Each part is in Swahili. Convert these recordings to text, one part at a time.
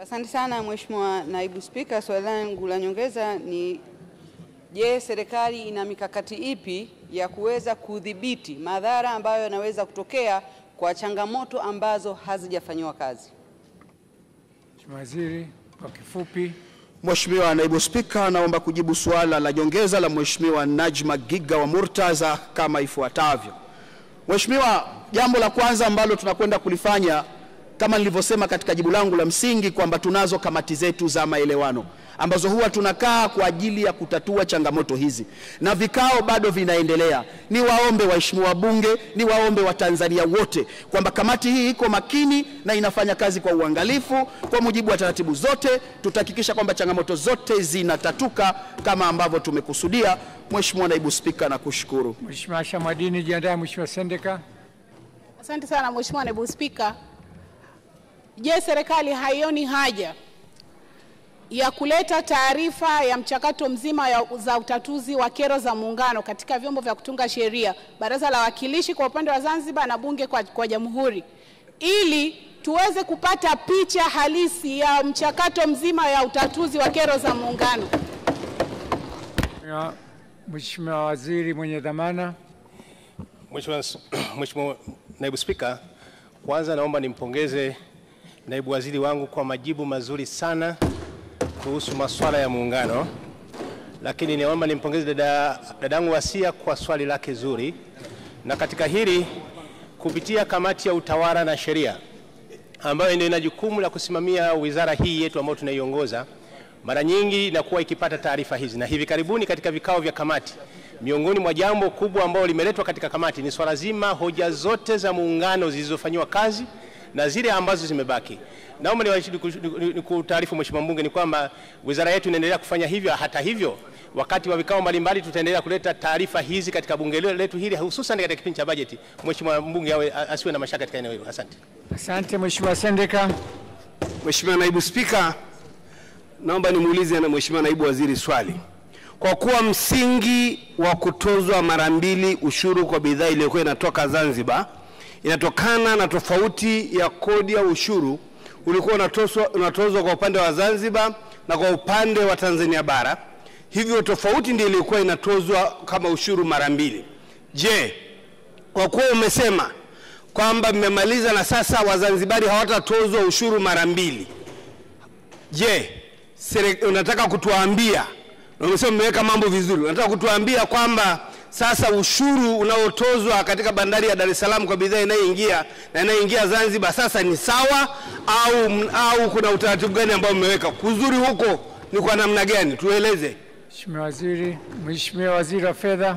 Asante sana Mheshimiwa Naibu Spika. Swali langu la nyongeza ni je, serikali ina mikakati ipi ya kuweza kudhibiti madhara ambayo yanaweza kutokea kwa changamoto ambazo hazijafanyiwa kazi? Mheshimiwa Waziri, kwa kifupi. Mheshimiwa Naibu Spika, naomba kujibu suala la nyongeza la Mheshimiwa Najma Giga wa Murtaza kama ifuatavyo. Mheshimiwa, jambo la kwanza ambalo tunakwenda kulifanya kama nilivyosema katika jibu langu la msingi kwamba tunazo kamati zetu za maelewano ambazo huwa tunakaa kwa ajili ya kutatua changamoto hizi na vikao bado vinaendelea. Ni waombe waheshimiwa wabunge, ni waombe Watanzania wote kwamba kamati hii iko makini na inafanya kazi kwa uangalifu kwa mujibu wa taratibu zote. Tutahakikisha kwamba changamoto zote zinatatuka kama ambavyo tumekusudia. Mheshimiwa Naibu Spika, nakushukuru. Mheshimiwa Asha Mwadini, jiandae. Mheshimiwa Sendeka. Asante sana Mheshimiwa Naibu Spika. Je, serikali haioni haja ya kuleta taarifa ya mchakato mzima ya, za utatuzi wa kero za muungano katika vyombo vya kutunga sheria, Baraza la Wawakilishi kwa upande wa Zanzibar na Bunge kwa, kwa Jamhuri ili tuweze kupata picha halisi ya mchakato mzima ya utatuzi wa kero za muungano. Mheshimiwa- Mheshimiwa Waziri mwenye dhamana. Mheshimiwa Mheshimiwa Naibu Spika, kwanza naomba nimpongeze naibu waziri wangu kwa majibu mazuri sana kuhusu masuala ya muungano, lakini naomba nimpongeze dada dadangu Wasia kwa swali lake zuri, na katika hili kupitia kamati ya utawala na sheria ambayo ndio ina jukumu la kusimamia wizara hii yetu ambayo tunaiongoza, mara nyingi inakuwa ikipata taarifa hizi, na hivi karibuni katika vikao vya kamati, miongoni mwa jambo kubwa ambalo limeletwa katika kamati ni swala zima hoja zote za muungano zilizofanyiwa kazi na zile ambazo zimebaki. Naomba nikutaarifu Mheshimiwa mbunge ni kwamba wizara yetu inaendelea kufanya hivyo. Hata hivyo, wakati wa vikao mbalimbali tutaendelea kuleta taarifa hizi katika bunge letu hili, hususan katika kipindi cha bajeti. Mheshimiwa mbunge awe asiwe na mashaka katika eneo hilo. Asante. Asante Mheshimiwa Sendeka. Mheshimiwa Naibu Spika, naomba nimuulize na Mheshimiwa Naibu Waziri swali. Kwa kuwa msingi wa kutozwa mara mbili ushuru kwa bidhaa iliyokuwa inatoka Zanzibar inatokana na tofauti ya kodi ya ushuru ulikuwa unatozwa, unatozwa kwa upande wa Zanzibar na kwa upande wa Tanzania bara, hivyo tofauti ndio ilikuwa inatozwa kama ushuru mara mbili. Je, kwa kuwa umesema kwamba mmemaliza na sasa Wazanzibari hawatatozwa ushuru mara mbili, je, sere- unataka kutuambia na umesema mmeweka mambo vizuri, unataka kutuambia kwamba sasa ushuru unaotozwa katika bandari ya Dar es Salaam kwa bidhaa inayoingia na inayoingia Zanzibar sasa ni sawa au, au kuna utaratibu gani ambao mmeweka? Kuzuri huko ni kwa namna gani? Tueleze. Mheshimiwa Waziri. Mheshimiwa Waziri wa Fedha.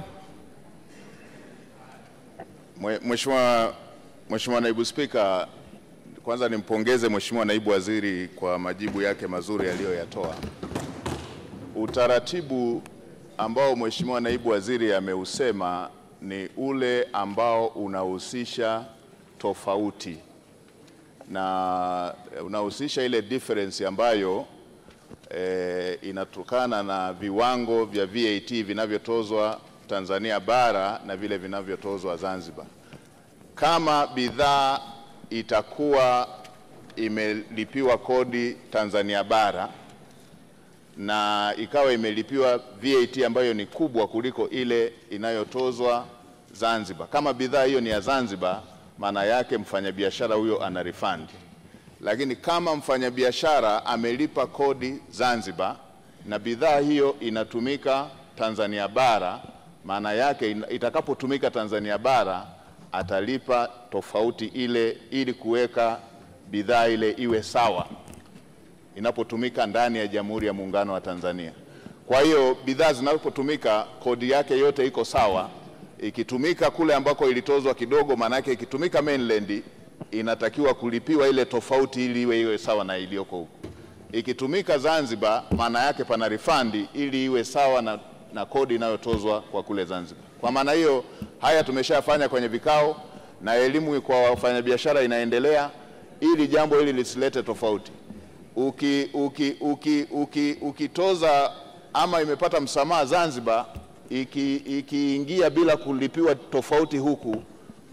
Mwe- Mheshimiwa Mheshimiwa Naibu Spika, kwanza nimpongeze Mheshimiwa Naibu Waziri kwa majibu yake mazuri aliyoyatoa. Utaratibu ambao Mheshimiwa Naibu Waziri ameusema ni ule ambao unahusisha tofauti na unahusisha ile difference ambayo eh, inatokana na viwango vya VAT vinavyotozwa Tanzania bara na vile vinavyotozwa Zanzibar. Kama bidhaa itakuwa imelipiwa kodi Tanzania bara na ikawa imelipiwa VAT ambayo ni kubwa kuliko ile inayotozwa Zanzibar. Kama bidhaa hiyo ni ya Zanzibar, maana yake mfanyabiashara huyo ana refund. Lakini kama mfanyabiashara amelipa kodi Zanzibar na bidhaa hiyo inatumika Tanzania bara, maana yake ina- itakapotumika Tanzania bara atalipa tofauti ile ili kuweka bidhaa ile iwe sawa inapotumika ndani ya Jamhuri ya Muungano wa Tanzania. Kwa hiyo bidhaa zinapotumika kodi yake yote iko sawa. Ikitumika kule ambako ilitozwa kidogo, maana yake ikitumika mainland inatakiwa kulipiwa ile tofauti ili iwe iwe sawa na iliyoko huku. Ikitumika Zanzibar, maana yake pana refund ili iwe sawa na, na kodi inayotozwa kwa kule Zanzibar. Kwa maana hiyo, haya tumeshafanya kwenye vikao na elimu kwa wafanyabiashara inaendelea ili jambo hili lisilete tofauti uki, uki, uki, uki, ukitoza ama imepata msamaha Zanzibar iki- ikiingia bila kulipiwa tofauti huku,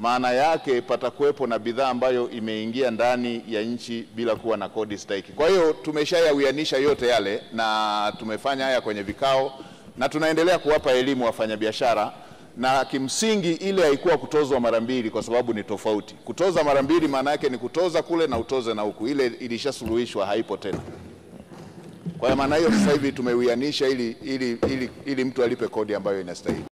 maana yake patakuwepo na bidhaa ambayo imeingia ndani ya nchi bila kuwa na kodi stahiki. Kwa hiyo tumeshayawianisha yote yale na tumefanya haya kwenye vikao na tunaendelea kuwapa elimu wafanyabiashara, na kimsingi ile haikuwa kutozwa mara mbili, kwa sababu ni tofauti. Kutoza mara mbili maana yake ni kutoza kule na utoze na huku, ile ilishasuluhishwa, haipo tena. Kwa hiyo maana hiyo sasa hivi tumeuianisha ili, ili, ili, ili mtu alipe kodi ambayo inastahili.